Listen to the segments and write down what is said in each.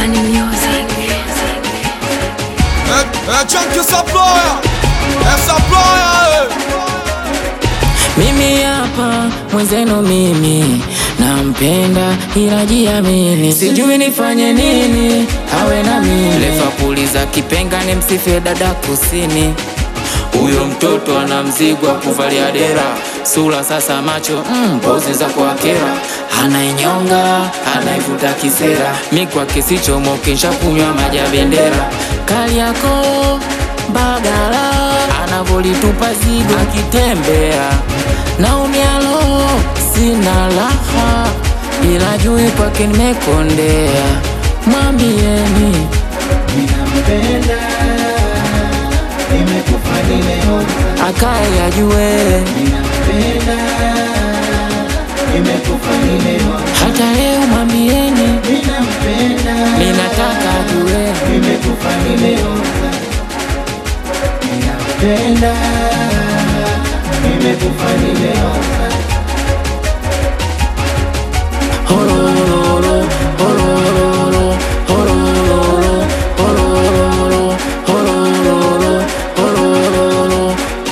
Money Music. É, é Chunky Supplier, é Supplier, Mimi hapa mwenzenu, mimi nampenda ila jiamini, sijui nifanye nini awe na mimi. Lefapuliza kipenga ni msifie dada kusini, huyo mtoto ana mzigo wa kuvalia dera, sura sasa macho mm, pozi za kuakera, anainyonga anaivuta kisera, mi kwake sichomoke, nshakunywa maji ya bendera, kali yako Bagala anavolitupa zigo akitembea naumialo sina raha, ila jui kwake nimekondea. Mwambieni Ninampenda, nimekufa nimeoza. akaye ajue, Ninampenda, nimekufa nimeoza. hata leo mwambieni Ninampenda, ninataka ajue. nimekufa nimeoza. Ninampenda, nimekufa nimeoza. Holololo, holololo, holololo, holololo, holololo, holololo.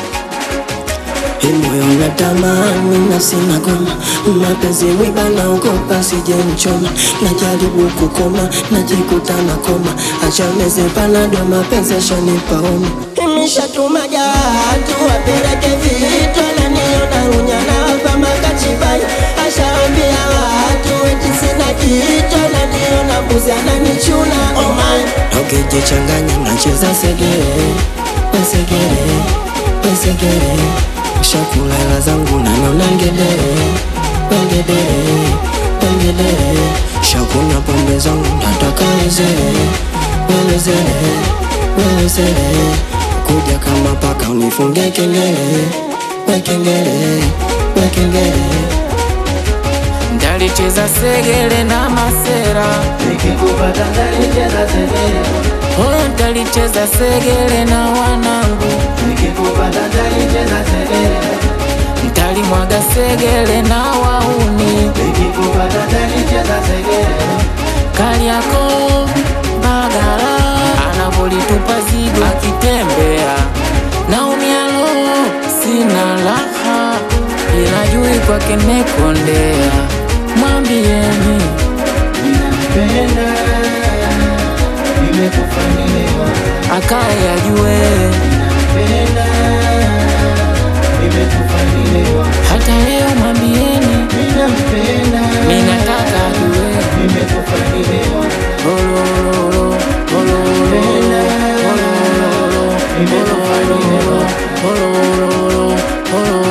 Moyo natamani na sina goma, mapenzi mwiba naogopa sije mchoma, najaribu kukoma najikuta na koma, acha meze panado mapenzi yashanipa homa. Imeshatuma jatu wapeleke vitu, ananiona unyana hapa makachibai, ashaambia watu eti sina kitu, ananiona mbuzi ananichuna oh my. Ukijichanganya nacheza segere, wesegere, wesegere Shakula hela zangu naniona ngedere, wengedere, wengedere Shakunywa pombe zangu nataka wezere, welezere, welezere Kuja kama paka unifunge kengele, wekengele, wekengele Ndalicheza segele na masera Nikikupata ndanicheza segere, Oh, ndalicheza segele na wanangu nikikupata ndanicheza segere, Ntalimwaga segele na wauni nikikupata ndanicheza segere. Kariako Bagala anavolitupa zigo akitembea naumialo sina raha ila jui kwake nimekondea mwambieni Ninampenda, nimekufa nimeoza. akaye ajue Ninampenda, nimekufa nimeoza. hata leo mwambieni Ninampenda, ninataka ajue nimekufa nimeoza. Holololo, holololo, holololo, holololo, holololo, holololo.